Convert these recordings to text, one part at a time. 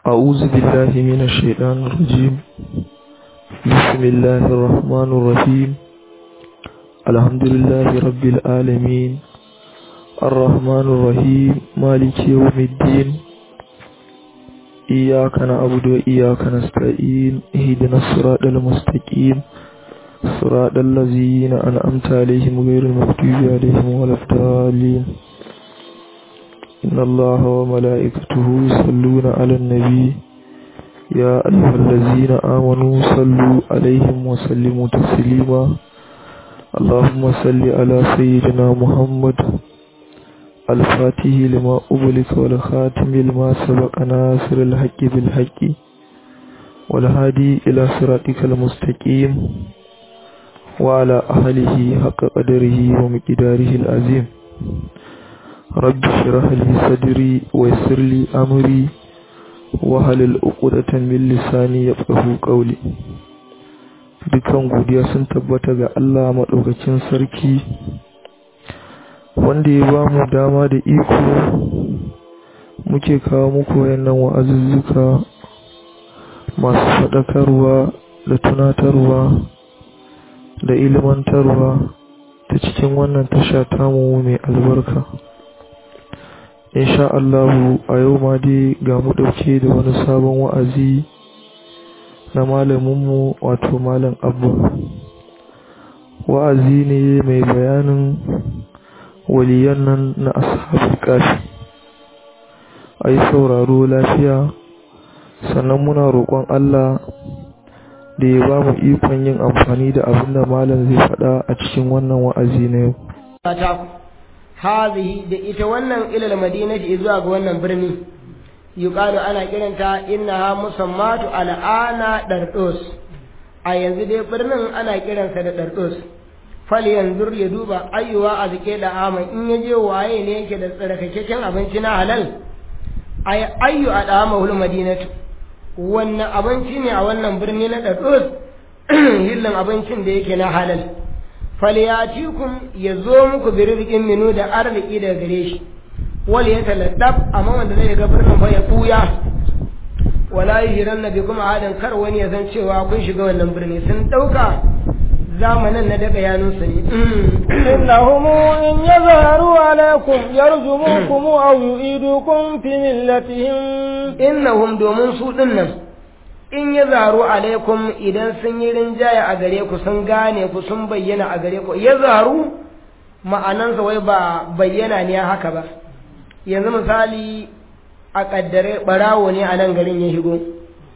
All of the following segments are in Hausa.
أعوذ بالله من الشيطان الرجيم بسم الله الرحمن الرحيم الحمد لله رب العالمين الرحمن الرحيم مالك يوم الدين إياك نعبد وإياك نستعين اهدنا الصراط المستقيم صراط الذين أنعمت عليهم غير المغضوب عليهم ولا الضالين إن الله وملائكته يصلون على النبي يا أيها الذين آمنوا صلوا عليهم وسلموا تسليما اللهم صل على سيدنا محمد الفاتح لما أبلك والخاتم لما سبق ناصر الحق بالحق والهادي إلى صراطك المستقيم وعلى أهله حق قدره ومقداره العظيم رب اشرح لي صدري ويسر لي أمري wahalil uqdatan min lisani yafqahu qawli dukan godiya sun tabbata ga Allah madaukakin sarki wanda ya ba mu dama da iko muke kawo muku wayannan wa'azuzzuka masu faɗakarwa da tunatarwa da ilmantarwa ta cikin wannan tasha tamu mai albarka insha Allahu a yau ma dai ga mu ɗauke da wani sabon wa'azi na malaminmu wato malam abba wa'azi ne mai bayanin waliyan nan na ashabul kafi a yi sauraro lafiya sannan muna roƙon Allah da ya ba mu ikon yin amfani da abin da malam zai faɗa a cikin wannan wa'azi na yau hazihi da ita wannan ilal madinati zuwa ga wannan birni yuqalu ana kiranta innaha musammatu al'ana dardos a yanzu dai birnin ana kiransa da dardos fal yanzur ya duba ayyuwa a zike da aman in yaje waye ne yake da tsarkakakken abinci na halal ay ayyu adamahul madinatu wannan abinci ne a wannan birni na dardos hillan abincin da yake na halal falyatikum ya zo muku bi rizqin minu da arziki daga gare shi wal yataladdab amma wanda zai ga birnin fa ya buya wala yiranna bikum ahadan kar wani ya san cewa kun shiga wannan birni sun dauka zamanin na daga yanun su ne innahum in yazharu alaikum yarjumukum aw yu'idukum fi millatihim innahum domin su dinnan in ya zaru alaikum idan sun yi rinjaya a gare ku sun gane ku sun bayyana a gare ku ya zaru ma'anansa wai ba bayyana ne haka ba yanzu misali a kaddare barawo ne a nan garin ya shigo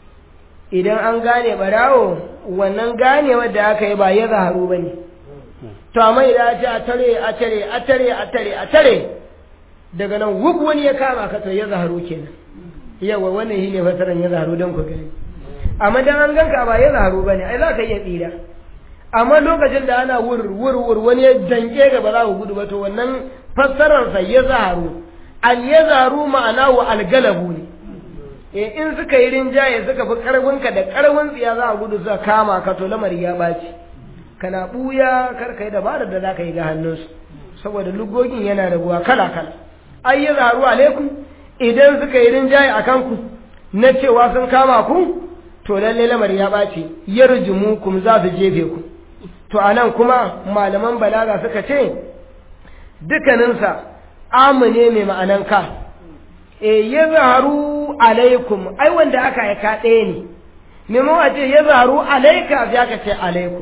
idan an gane barawo wannan ganewar da aka yi ba ya zaharu ba ne to amma idan ce a tare a tare a tare a tare a tare daga nan wuk wani ya kama ka to ya zaharu kenan yawa wannan shi ne fasaran ya zaharu don ku gani amma dan an ganka ba ya zaharu bane ai za ka iya tsira amma lokacin da ana wur wur wur wani ya danke ga ba za ku gudu ba to wannan fassarar sa ya zaharu al ya zaharu ma'ana wa al galabu ne eh in suka yi rinjaye suka fi karfin ka da karfin tsiya za a gudu suka kama ka to lamari ya baci kana buya kar kai dabarar da za ka yi ga hannunsu saboda lugogin yana rabuwa kala kala ai ya zaharu alaikum idan suka yi rinjaye akan ku na cewa sun kama ku to lalle lamari ya ɓace yarjumukum za su jefe ku to anan kuma malaman balaga suka ce dukkaninsa amune mai ma'anan ka e ya zaharu alaikum ai wanda aka aika ɗaya ne memo a ce ya zaharu alaika ya ka ce alaikum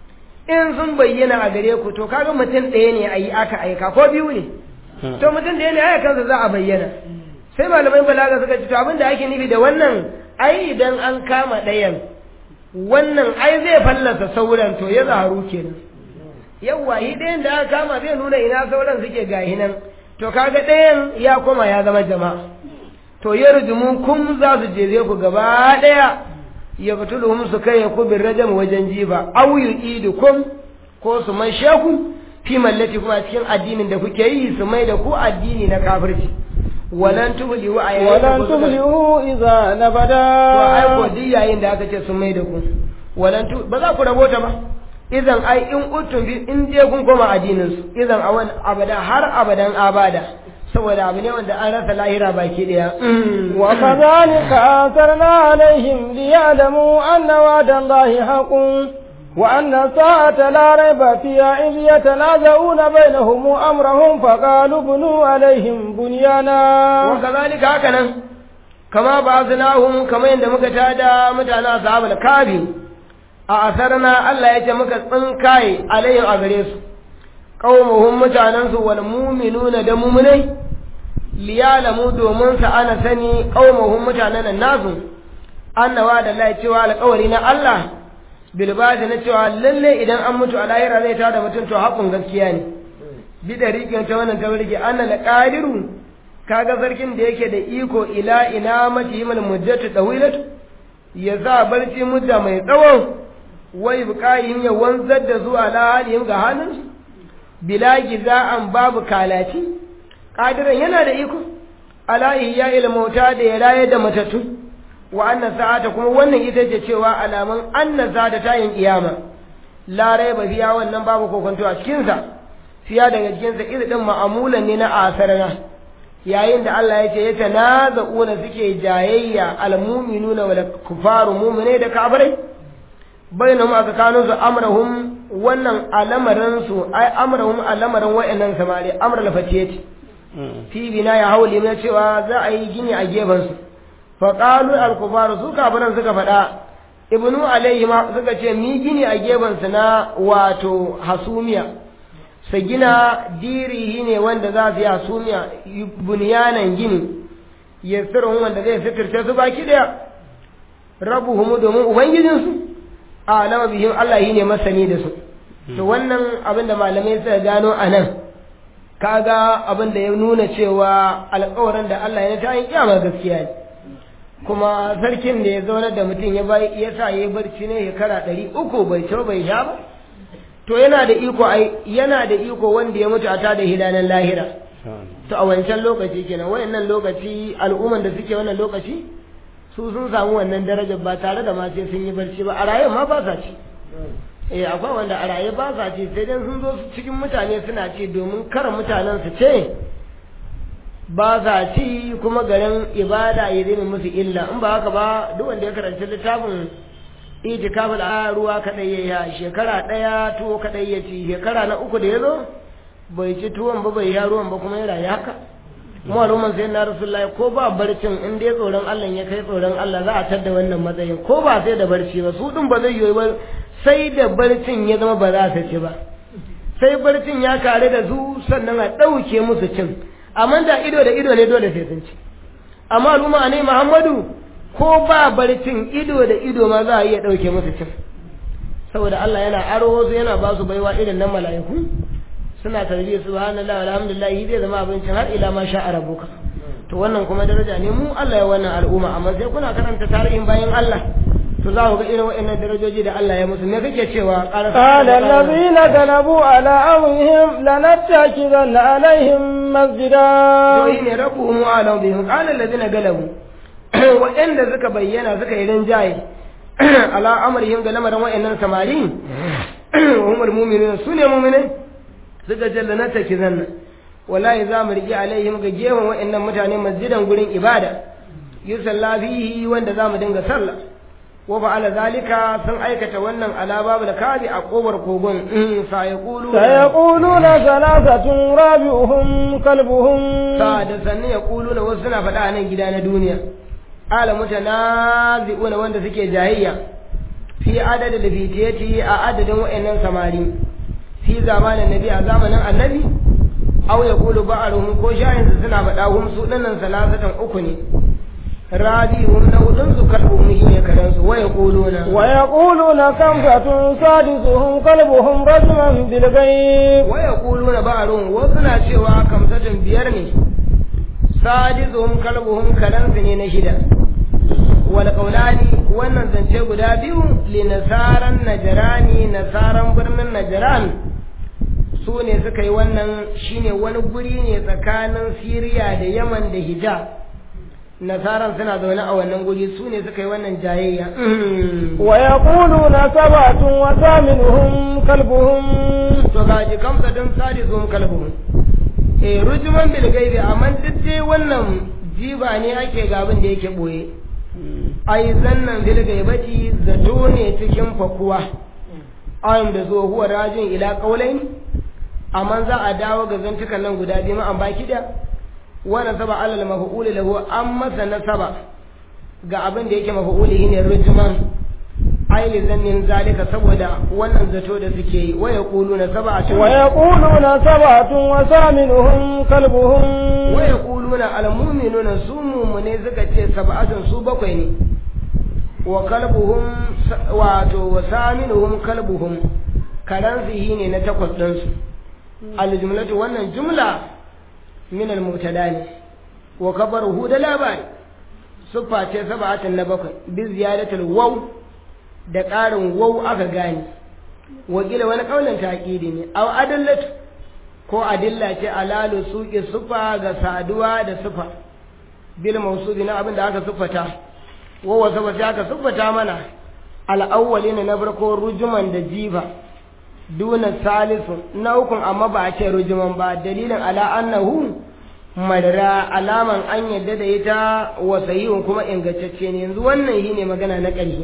in sun bayyana a gare ku to kaga mutum ɗaya ne a yi aka aika ko biyu ne to mutum ɗaya ne aya kansa za a bayyana sai malamai balaga suka ce to abin da ake nufi da wannan ai idan an kama ɗayan wannan ai zai fallasa sauran to ya zaharu kenan yawwa yi ɗayan da aka kama zai nuna ina sauran suke gahi nan to kaga ɗayan ya koma ya zama jama'a to ya rujumu kum za su je ku gaba ɗaya ya fituluhum su kai ku bin rajam wajen jifa aw yu'idukum ko su mai sheku fi mallati kuma cikin addinin da kuke yi su mai da ku addini na kafirci walan tuflihu a yayin walan tuflihu idza nabada to ai ko duk yayin da aka ce sun mai da ku walan tu ba za ku rabota ba idan ai in utum bi in je kun koma addinin su idan awan abada har abadan abada saboda abu ne wanda an rasa lahira baki daya وكذلك آثرنا عليهم ليعلموا أن وعد الله حق وأن الساعة لا ريب فيها إذ يتنازعون بينهم أمرهم فقالوا بنوا عليهم بنيانا وكذلك هكذا كما بعثناهم كما عند مكتادا متانا أصحاب الكافي أثرنا الله يجمك تنكاي عليهم أغريس قومهم متاننس والمؤمنون دمومني liyalamu domin sa ana sani qaumahum mutanen nasu annawa da Allah cewa alƙawari na Allah bilbazi na cewa lalle idan an mutu a lahira zai tada mutum to haƙun gaskiya ne bi da riƙin ta wannan ta rike anna la qadiru kaga sarkin da yake da iko ila ina mati mal muddatu tawilatu ya za barci mudda mai tsawo wai buƙayin ya wanzar da zuwa la halin ga halin bila giza'an babu kalaci qadiran yana da iko ala ihya il mauta da ya raye da matattu wa anna sa'ata kuma wannan ita ce cewa alaman anna sa'ata tayin kiyama la raiba fiya wannan babu kokonto a cikin sa fiya daga cikin sa irin din ma'amulan ne na asarana yayin da Allah ya ce ya tanaza'una suke jayayya almu'minuna wal kufaru mu'mine da kafirai bainahum a tsakanin su amrahum wannan alamarin su ai amrahum alamarin wa'annan samari amra lafatiyati fi bina ya hauli na cewa za a yi gini a gefen su fa qalu al kufaru su kafiran suka faɗa ibnu alayhi ma suka ce mi gini a gefen su na wato hasumiya su gina dirihi ne wanda za su yi hasumiya bunyanan gini yasirun wanda zai sitirce su baki daya rabuhum domin ubangijinsu a alama bihim Allah yi ne masani da su to wannan abin da malamai suka gano a nan kaga abin da ya nuna cewa alƙawarin da Allah ya ta yi kiyama gaskiya ne kuma sarkin da ya zaunar da mutum ya bai ya sa ya barci ne shekara ɗari uku bai ci bai sha ba to yana da iko ai yana da iko wanda ya mutu a tada hidanan lahira to a wancan lokaci kenan wayannan lokaci al'umman da suke wannan lokaci su sun samu wannan darajar ba tare da ma sai sun yi barci ba a raye ma ba sa ci eh akwai wanda a raye ba sa ci sai dai sun zo cikin mutane suna ci domin kar mutanen su ce ba sa ci kuma garin ibada ya zai musu illa in ba haka ba duk wanda ya karanci littafin itikafin a ruwa kadai ya shekara daya tuwo kadai ya ci shekara na uku da ya zo bai ci tuwon ba bai ya ruwan ba kuma ya rayu haka mu al'umman sai na rasulullahi ko ba barcin in dai tsoron Allah ya kai tsoron Allah za a tadda wannan matsayin ko ba sai da barci ba su din ba zai yi ba sai da barcin ya zama ba za su ci ba sai barcin ya kare da su sannan a ɗauke musu cin amma da ido da ido ne dole sai sun ci amma al'umma ne Muhammadu ko ba barcin ido da ido ma za a iya ɗauke musu cin saboda Allah yana aro wasu yana ba su baiwa irin nan mala'iku suna tarbiyyar subhanallahi alhamdulillah zai zama abincin har ila ma sha rabbuka to wannan kuma daraja ne mu Allah ya wannan al'umma amma sai kuna karanta tarihin bayan Allah to za ku ga irin waɗannan darajoji da Allah ya musu me kake cewa قال الذين غلبوا على أمرهم لنتخذن عليهم مسجدا to ne rabu mu alam bihim qala alladhina galabu waɗanda suka bayyana suka yi rinjaye ala amrihim ga lamarin waɗannan samari umar mu'minin su ne mu'minai suka jalla na take zanna wallahi za mu rigi alaihim ga gefen waɗannan mutane masjidan gurin ibada yusalla fihi wanda za mu dinga sallah wa fa'ala zalika sun aikata wannan ala babul kadi a kobar kogon sa yaqulu سيقولون ثلاثة رابعهم كلبهم sa da sanne yaquluna wasu suna faɗa a nan gida na duniya ala mutanazi'una wanda suke jahiyya fi adadin da fitiyati a adadin wa'annan samari fi zamanin nabi a zamanin annabi aw yaqulu ba'aruhum ko shayin su suna faɗa hum su dinnan salasatan uku ne rabi'un na hudun su kalbuhum shi ne kadan su wa yaquluna ويقولون خمسة سادسهم كلبهم رجما بالغيب wa yaquluna ba'aruhum wasu na cewa kamsatin biyar ne sadizuhum kalbuhum kadan su ne na shida wal qawlani wannan zance guda biyu li nasaran najrani nasaran birnin najran su ne suka yi wannan shine wani guri ne tsakanin Siriya da Yaman da Hijaz nasaran suna zaune a wannan guri su ne suka yi wannan jayayya ويقولون سبعة وثامنهم كلبهم to gaji kamsa din sadi zuwa kalbuhun eh rujuman bil gaibi amma duk dai wannan jiba ne ake ga abin da yake boye ai zannan bil gaibati zato ne cikin fakuwa ayin da zo huwa rajin ila qaulain amma za a dawo ga zantukan nan guda biyu an baki da wa nasaba alal maf'ul lahu an masa nasaba ga abin da yake maf'uli ne rujuman ai li zannin zalika saboda wannan zato da suke yi wa yaquluna sab'atun wa yaquluna sab'atun wa saminuhum kalbuhum wa yaquluna al mu'minuna su mu'mine suka ce sab'atun su bakwai ne wa kalbuhum wato wa saminuhum kalbuhum karan ne na takwas din su al jumlatu wannan jumla min al mubtada ne wa kabaruhu da labari siffa ce sab'atun na bakwai bi ziyadatul waw da ƙarin waw aka gane wakila wani kaulin taƙidi ne aw adallatu ko adilla ce alalu suƙi sufa ga saduwa da sufa bil mawsubi na abin da aka siffata wa wasa wasa aka siffata mana al'awwali na farko rujuman da jifa duna salisu na ukun amma ba a ce rujuman ba dalilin ala annahu madara alaman an yadda da ita wa sahihun kuma ingantacce ne yanzu wannan shine magana na ƙarshe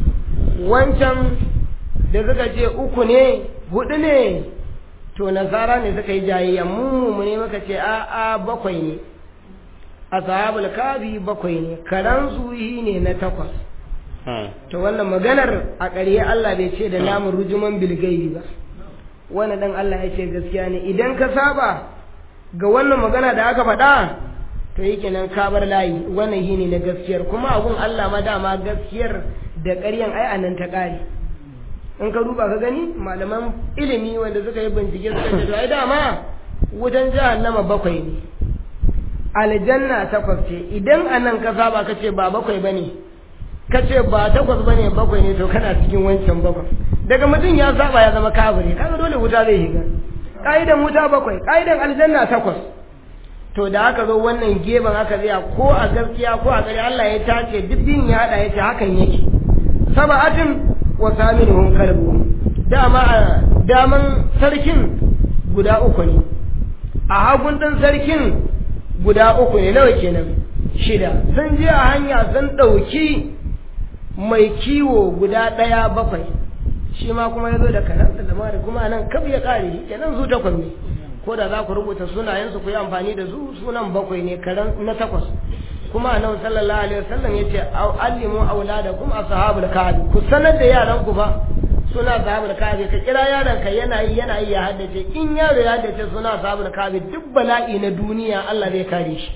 wancan da suka ce uku ne hudu ne to nasara ne suka yi jayayya mu mu ne muka ce a a bakwai ne ashabul kabi bakwai ne karan zuhi ne na takwas to wannan maganar a ƙarye Allah bai ce da namun rujuman bilgaibi ba wannan dan Allah ya ce gaskiya ne idan ka saba ga wannan magana da aka faɗa to yake nan ka bar layi wannan shine na gaskiyar kuma abun Allah ma dama gaskiyar da ƙaryan ai anan ta ƙare in ka duba ka gani malaman ilimi wanda suka yi bincike suka ce to ai dama wutan jahannama bakwai ne aljanna takwas ce idan anan ka saba ka ce ba bakwai bane ka ce ba takwas bane bakwai ne to kana cikin wancan bakwai daga mutum ya saba ya zama kafiri kaga dole wuta zai shiga ka'idan wuta bakwai ka'idan aljanna takwas to da aka zo wannan gefen aka tsaya ko a gaskiya ko a gari Allah ya tace duk din ya hada yace hakan yake sab'atin wa saminuhum kalbu dama daman sarkin guda uku ne a hagun din sarkin guda uku ne nawa kenan shida sun je a hanya sun ɗauki mai kiwo guda ɗaya bakwai shi ma kuma ya zo da karansa da mara kuma nan kaf ya kare shi kenan su takwas ne ko da za ku rubuta sunayensu ku yi amfani da su sunan bakwai ne karan na takwas kuma annabi sallallahu alaihi wasallam yace allimu auladakum ashabul kahfi ku sanar da yaran ku fa suna ashabul kahfi ka kira yaron ka yana yi yana yi ya haddace in yaro ya haddace suna ashabul kahfi duk bala'i na duniya Allah zai kare shi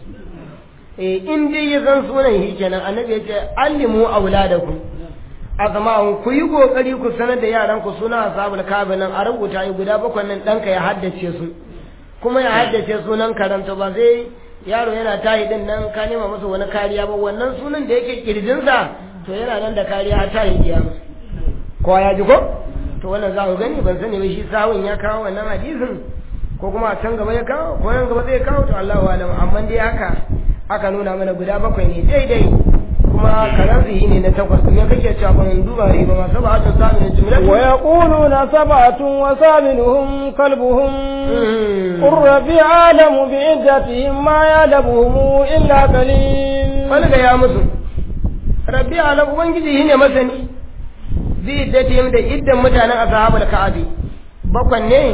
eh in dai ya san sunan shi kenan annabi yace allimu auladakum azma'un ku yi kokari ku sanar da yaran ku suna ashabul kahfi nan a rubuta yi guda bakwai nan danka ya haddace su kuma ya haddace sunan karanta ba sai yaro yana tayi din nan ka nema masa wani kariya ba wannan sunan da yake kirjinsa to yana nan da kariya har tayi kiyama ko ya ji ko to wannan za ku gani ban sani ba shi sawun ya kawo wannan hadisin ko kuma a can gaba ya kawo ko nan gaba zai kawo to Allahu alam amma dai haka aka nuna mana guda bakwai ne daidai kuma karan zihi ne na takwas me kake cewa ban duba riba ma sab'atu samin jumlatu wa yaquluna sab'atun wa saminuhum kalbuhum qur rabbi alamu bi iddatihim ma ya'lamuhum illa qalil falga ya musu rabbi alamu ubangiji ne masani bi iddatihim da iddan mutanen ashabul ka'abi bakwan ne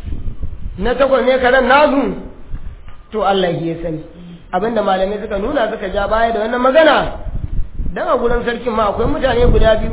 na takwas ne karan nazu to Allah ya sani abinda malamai suka nuna suka ja baya da wannan magana dan a gurin sarkin ma akwai mutane guda biyu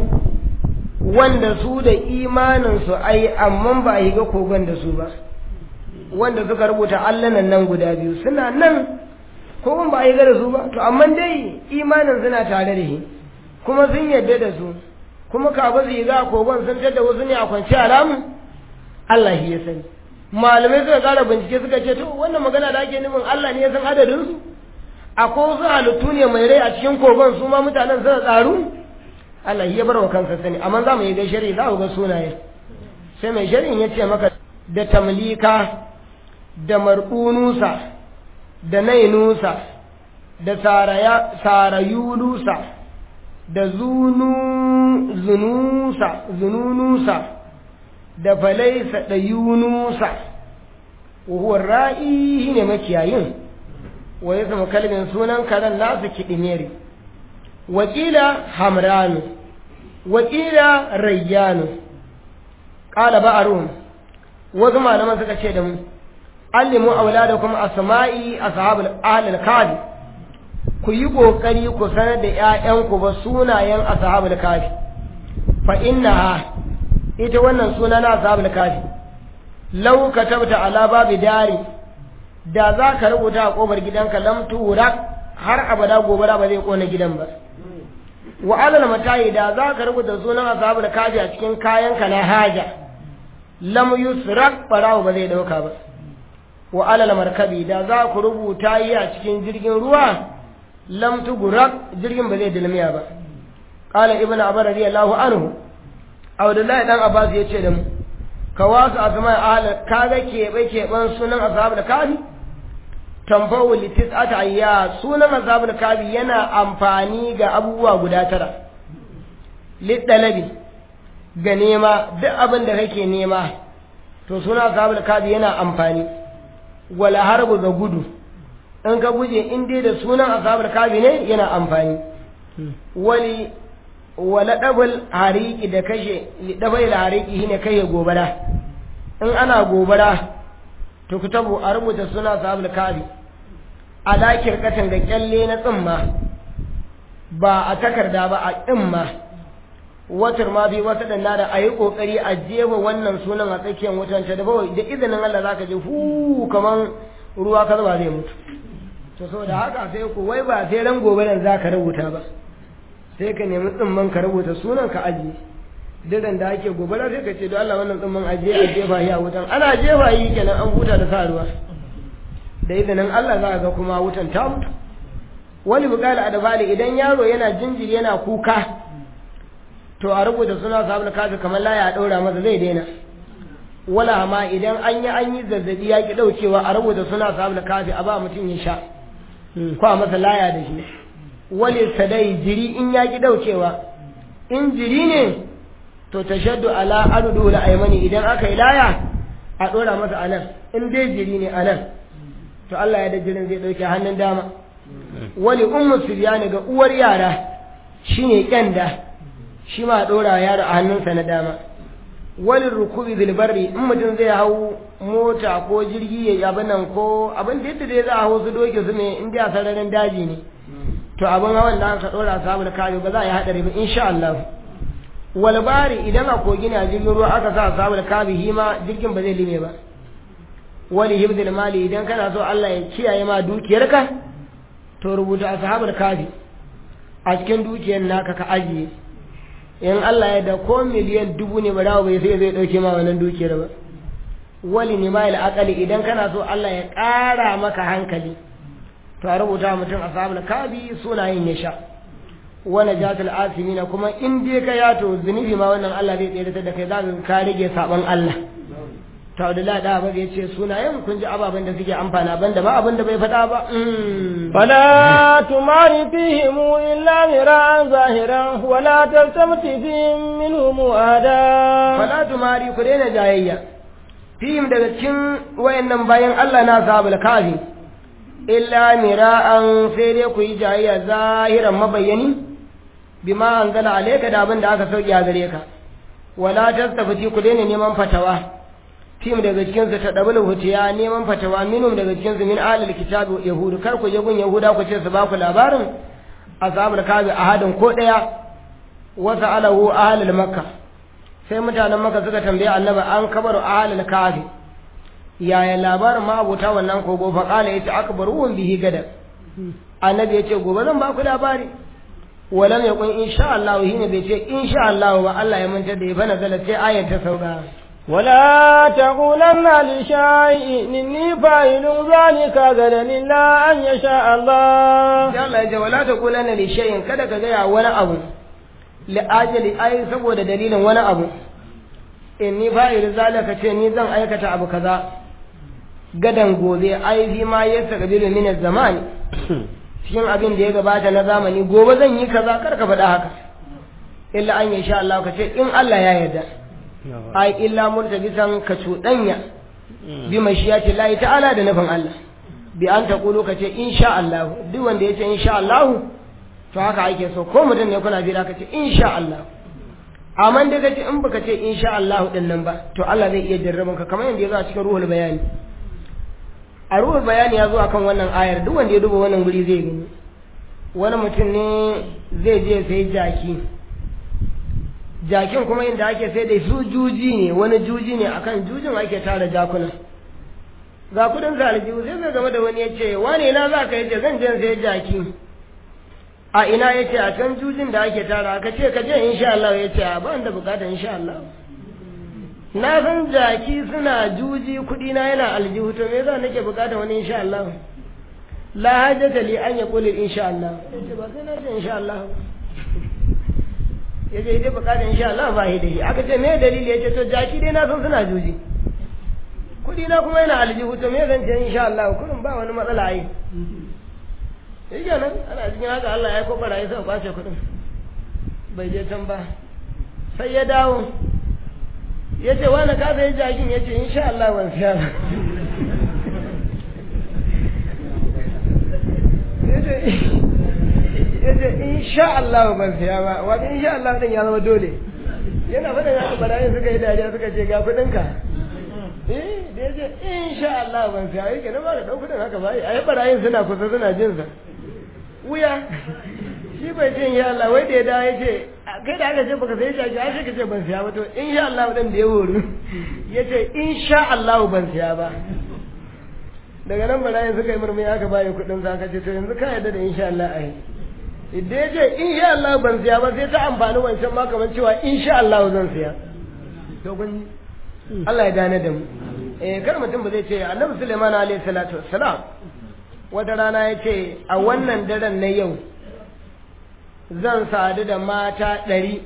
wanda su da imanin su ai amma ba a yi ga kogon da su ba wanda suka rubuta allanan nan guda biyu suna nan kogon ba a yi ga da su ba to amma dai imanin suna tare da shi kuma sun yadda da su kuma kafin su yi ga kogon sun tada wasu ne a kwanci alamu Allah shi ya sani malamai suka kara bincike suka ce to wannan magana da ake nufin Allah ne ya san adadin su akwai wasu halittu ne mai rai a cikin kogon su ma mutanen suna tsaru Allah ya bar wa kansa sani amma za mu yi ga shari'a za ku ga sunaye sai mai shari'in ya ce maka da tamlika da marqunusa da nainusa da saraya sarayulusa da zunu zunusa zununusa da falaisa da yunusa wa huwa ra'i ne makiyayin wa yasmu kalbin sunan karen nasu kidimeri wakila hamranu wakila rayyanu qala ba'arun wasu malaman suka ce da mu allimu auladakum asma'i ashabul ahlil kafi ku yi kokari ku sanar da ƴaƴanku ba sunayen ashabul kafi fa innaha ita wannan suna na ashabul kafi law katabta ala babi dari da za ka rubuta a kofar gidanka lam tura har abada gobara ba zai kona gidan ba wa alal matayi da za ka rubuta sunan ashabul kafi a cikin kayanka na haja lam yusrak barawo ba zai dauka ba wa alal markabi da za ku rubuta yi a cikin jirgin ruwa lam tugurak jirgin ba zai dalmiya ba qala ibnu abbas radiyallahu anhu abdullahi dan abbas ya ce da mu ka wasu asma ahla kaga kebe keban sunan ashabul kafi tamfawu litis atayya sunan ashabul kafi yana amfani ga abubuwa guda tara lidalabi ga nema duk abin da kake nema to suna ashabul kafi yana amfani wala harbu ga gudu in ka guje in dai da sunan ashabul kafi ne yana amfani wali wala dabul hariki da kashe dabai da hariki shine kai gobara in ana gobara to ku tabo a rubuta suna ashabul kafi a dakir katan ga kyalle na tsimma ba a takarda ba a tsimma watar ma bi wata danna da a yi kokari a jefa wannan sunan a tsakiyar wutan ta da bawai da izinin Allah zaka ji hu kaman ruwa ka zuba zai mutu to saboda haka sai ku wai ba sai ran gobe nan zaka rubuta ba sai ka nemi tsimman ka rubuta sunan ka ajiye diran da ake gobara sai ka ce don Allah wannan tsimman ajiye a jefa shi a wutan ana jefa yi kenan an huta da sa ruwa da izinin Allah za ga kuma wutan ta mutu wani bukala a dabali idan yaro yana jinjiri yana kuka to a rubuta suna sabon kafi kamar laya a ɗaura masa zai daina wala ma idan an yi an yi zazzabi ya ki ɗaukewa a rubuta suna sabon kafi a ba mutum ya sha ko a masa laya da shi wali sadai jiri in ya ki ɗaukewa in jiri ne to tashaddu ala arudu la aymani idan aka yi laya a ɗora masa anan in dai jiri ne anan to Allah ya da jirin zai ɗauke hannun dama wali ummu siryani ga uwar yara shine kyanda shi ma ɗora yaro a hannunsa na dama wani rukubi bilbarri in mutum zai hau mota ko jirgi ya abin nan ko abin da yadda dai za a hau su doke su ne in a sararin daji ne to abin hawan da aka ɗora sabu da kare ba za a yi haɗari ba insha Allah walbari idan a kogi ne a jirgin ruwa aka sa sabu da kabi hima jirgin ba zai lime ba wani hibdil mali idan kana so Allah ya kiyaye ma dukiyarka to rubuta ashabul kafi a cikin dukiyar naka ka ajiye in Allah ya da ko miliyan dubu ne ba dawo bai sai zai dauke ma wannan dukiyar ba wali ne mai akali idan kana so Allah ya ƙara maka hankali to a rubuta mutum ashabul kafi sunayen ya sha wani jatul asimina kuma in dai ka ya to zunubi ma wannan Allah zai tsere da kai za ka rage saban Allah to Abdullahi da Abu ya ce sunayen kun ji ababen da suke amfana banda ba abin da bai faɗa ba فلا تمار فيهم إلا مراء ظاهرا ولا تلتمت فيهم منهم أحدا fala tumari ku daina jayayya fihim daga cikin wayannan bayan Allah na sabul kafi illa mira'an sai dai ku yi jayayya zahiran mabayyani bima anzala alayka da abin da aka sauki a gare ka wala tastafiti ku daina neman fatawa fihim daga cikin su ta dabul hutiya neman fatawa minum daga cikin su min ahlul kitabi yahudu kar ku je gun yahuda ku ce su ba ku labarin ashabul kafi ahadin ko daya wasa alahu ahlul makkah sai mutanen maka suka tambaye annabi an kabaru ahlul kafi yaya labarin ma abota wannan kogo fa kala yace akbaru bihi gada annabi yace gobe zan ba ku labari walam yakun insha Allah hina bai ce insha Allah ba Allah ya manta da ya bana zala sai ayar ta sauka ولا تقولن لشيء إني فاعل ذلك غدا إلا أن يشاء الله sai Allah ya ce wala taqulanna li shay'in kada ka ga wani abu li ajali ai saboda dalilin wani abu inni fa'il zalika ce ni zan aikata abu kaza gadan gobe ai fi ma yasa kabilu min zamani cikin abin da ya gabata na zamani gobe zan yi kaza kar ka faɗa haka illa an sha Allah ka ce in Allah ya yarda ai illa murtabisan ka cuɗanya bi mashiyati Allah ta'ala da nufin Allah bi an taqulu ka ce insha Allah duk wanda ya ce insha Allah to haka ake so ko mutum ne kuna jira ka ce insha Allah amma da kace in baka ce insha Allah din nan ba to Allah zai iya jarraban ka kamar yadda ya zo a cikin ruhul bayani a ruhul bayani ya zo akan wannan ayar duk wanda ya duba wannan guri zai gani wani mutum ne zai je sai jaki jakin kuma inda ake sai da su juji ne wani juji ne akan jujin ake tara jakuna ga kudin zaljihu sai zai game da wani ya ce wane na za ka yace zan je sai jaki a ina ya ce a can jujin da ake tara ka ce ka je insha Allah ya ce a ba da bukatar insha Allah na san jaki suna juji kudi na yana aljihu to me yasa nake bukatar wani insha Allah la hajjata li an yaqulu insha Allah yace ba sai na ce insha Allah yace ita bukatar insha Allah ba shi da shi aka ce me dalili yace to jaki dai na san suna juji kudi na kuma yana aljihu to me zan ce insha Allah kullum ba wani matsala ai yake nan ana cikin haka Allah ya kokara ya sa kwace kudin bai je can ba sai ya dawo ya ce wani ka sai jakin ya ce insha Allah ban siya ba ya ce insha Allah ban siya ba wani insha Allah din ya zama dole yana faɗin haka barayin suka yi dariya suka ce ga kuɗinka eh da ya ce insha Allah ban siya yake na ba da ɗau kuɗin haka ba a yi barayin suna kusa suna jinsa wuya shi bai ce insha Allah wai da ya dawo ya ce kai da aka ce baka sai jaki ai sai ka ce ban siya ba to insha Allah dan da ya horu ya ce insha Allah ban siya ba daga nan barayin suka yi murmuri aka bayi kuɗin sa aka ce to yanzu ka yarda da insha Allah ai idan ya ce insha Allah ban siya ba sai ta amfani wancan ma kamar cewa insha Allah zan siya to kun Allah ya gane da mu eh kar mutum ba zai ce Annabi Sulaiman alaihi salatu wassalam wata rana ya ce a wannan daren na yau zan sadu da mata ɗari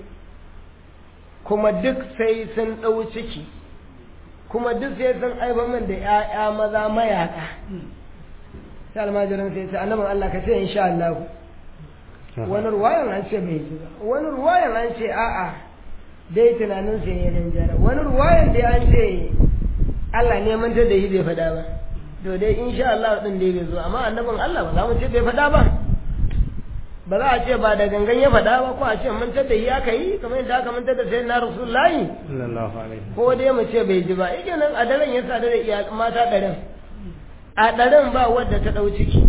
kuma duk sai sun ɗau ciki kuma duk sai sun aiba min da ‘ya'ya maza mayaka sai almajirin sai ce annabin Allah ka ce insha Allah wani ruwayan an ce bai ji ba wani ruwayan an ce a'a dai tunanin sai ne nan jara wani ruwayan dai an ce Allah ne manta da yi bai faɗa ba to dai insha Allah din dai bai zo amma annabin Allah ba za mu ce bai faɗa ba ba za a ce ba da gangan ya faɗa ba ko a ce mantar da yi aka yi kamar yadda aka mantar da sai na rasulullahi sallallahu alaihi ko dai mu ce bai ji ba yake nan a daren ya sadu da iyal mata ɗarin a ɗarin ba wadda ta ɗau ciki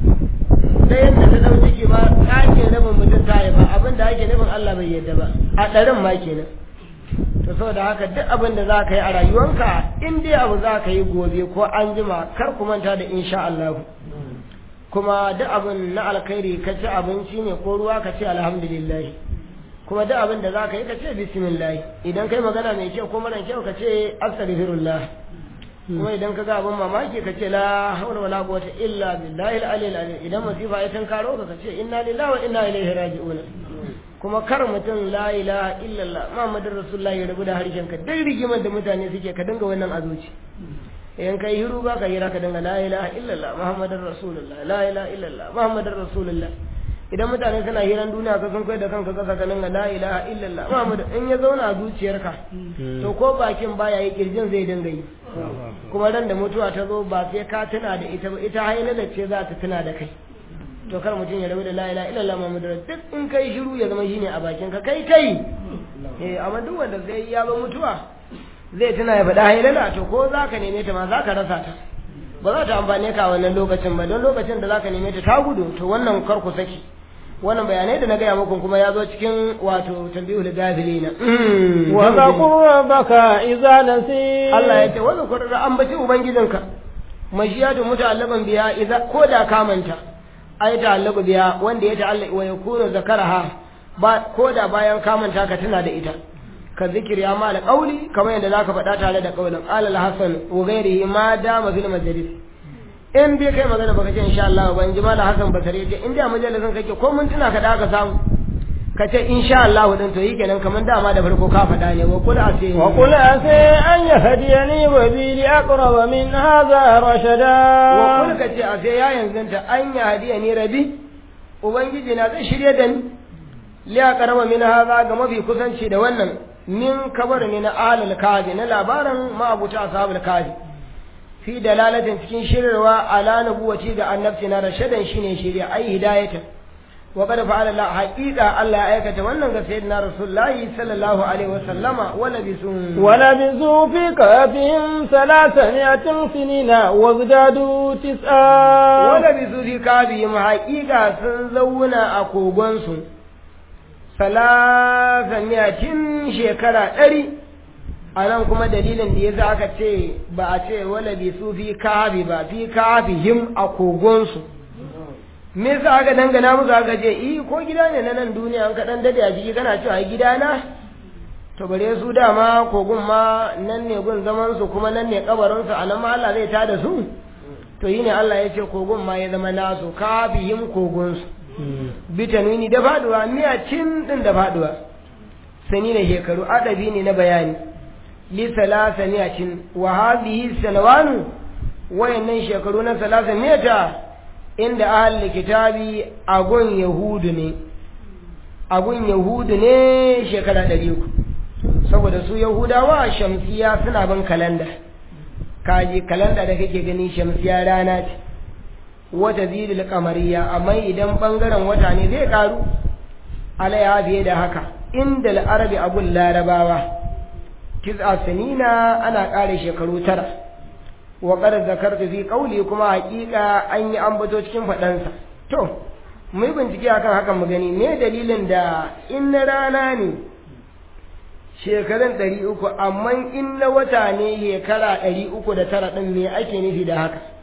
ɗayan da ta ɗau ciki ma ƙace rabin mutum ta yi ba abin da ake nufin Allah bai yadda ba a ɗarin ma kenan to saboda haka duk abin da za ka yi a rayuwanka in dai abu za ka yi gobe ko an jima kar ku manta da insha Allah kuma duk abin na alkhairi ka ci abinci ne ko ruwa ka ce alhamdulillah kuma duk abin da za ka yi ka ce bismillah idan kai magana mai kyau ko mara kyau ka ce astaghfirullah kuma idan ka ga abin mamaki ka ce la haula wala quwwata illa billahi al-aliyyil azim idan masifa ya tankaro ka ka ce inna lillahi wa inna ilaihi raji'un kuma kar mutum la ilaha illallah muhammadur rasulullah ya rabu da harshen ka duk rigimar da mutane suke ka dinga wannan a zuci in kai hiru ba ka yi ka dinga la ilaha illallah muhammadur rasulullah la ilaha illallah muhammadur rasulullah idan mutane suna hiran duniya ka sun kai da kanka kasa ka dinga la ilaha illallah muhammad in ya zauna a zuciyarka to ko bakin baya yi kirjin zai dinga yi kuma ran da mutuwa ta zo ba sai ka tuna da ita ba ita hailala ce za ta tuna da kai to kar mutum ya rabu da la ilaha illallah muhammadur duk in kai shiru ya zama shine a bakin ka kai kai eh amma duk wanda zai ya ba mutuwa zai tuna ya faɗa hailala to ko za ka neme ta ma za ka rasa ta ba za ta amfane ka a wannan lokacin ba don lokacin da za ka neme ta ta gudu to wannan kar ku saki wannan bayanai da na gaya muku kuma ya zo cikin wato tambihul gafilina wa zaqur rabbaka idza nasi Allah ya ce wa zakur da ambaci ubangijinka mashiyatu muta'allaban biya idza ko da ka manta ai ta'allabu biya wanda ya ta'allaka wa yakunu zakaraha ba ko da bayan ka manta ka tuna da ita ka zikiri ya mala qauli kamar yadda zaka faɗa tare da qaulin alal hasan wa ghairihi ma dama fil majalis in dai kai magana baka ce insha Allah ban ji mala hasan basare ce in dai a majalisin kake ko mun tuna ka da ka samu ka ce insha Allah din to kenan kamar dama da farko ka faɗa ne wa kula ase wa qul asa an yahdiyani wa bi li aqrab min hadha rashada wa kul ka ce ase ya yanzu ta an yahdiyani rabi ubangiji na zai shirye da ni li aqrab min hadha ga mafi kusanci da wannan min kabar ne na alal kazi na labarin ma'abuta ashabul kazi fi dalalatin cikin shirarwa ala nubuwati ga annabci na rashadan shine shirya ai hidayatan wa qad fa'ala la haqiqa Allah ya aikata wannan ga sayyidina rasulullahi sallallahu alaihi wasallama wala bisun ولبثوا في كهفهم ثلاثمائة سنين وازدادوا تسعا wala bisu fi kabihim haqiqa sun zauna a kogonsu salasamiyatin shekara ɗari a nan kuma dalilin da ya sa aka ce ba a ce wala bisu fi kabi ba fi kabihim a kogonsu me yasa aka dangana musu aka ce i ko gida ne na nan duniya an kaɗan dade a jiki kana cewa ai gida na to bare su dama kogun ma nan ne gun zaman su kuma nan ne kabarin su anan ma Allah zai tada su to yi ne Allah ya ce kogun ma ya zama nasu kafihim kogun su bitanwini da faduwa miyacin din da faduwa sani ne shekaru adabi ne na bayani li salasa miyacin wa hadhihi sanawanu wayannan shekaru na salasa miyata inda ahli kitabi agun yahudu ne agun yahudu ne shekara ɗari uku saboda su yahudawa shamsiya suna bin kalanda kaji kalanda da kake gani shamsiya rana ce wata zidil kamariya amma idan bangaren wata ne zai karu alaiha fiye da haka inda al'arabi abun larabawa tis'a sanina ana ƙara shekaru tara wa qad zakartu fi qawli kuma haƙiƙa an yi ambato cikin faɗansa to mu yi bincike akan hakan mu gani me dalilin da in na rana ne shekarun ɗari uku amma in na wata ne shekara ɗari uku da tara ɗin me ake nufi da haka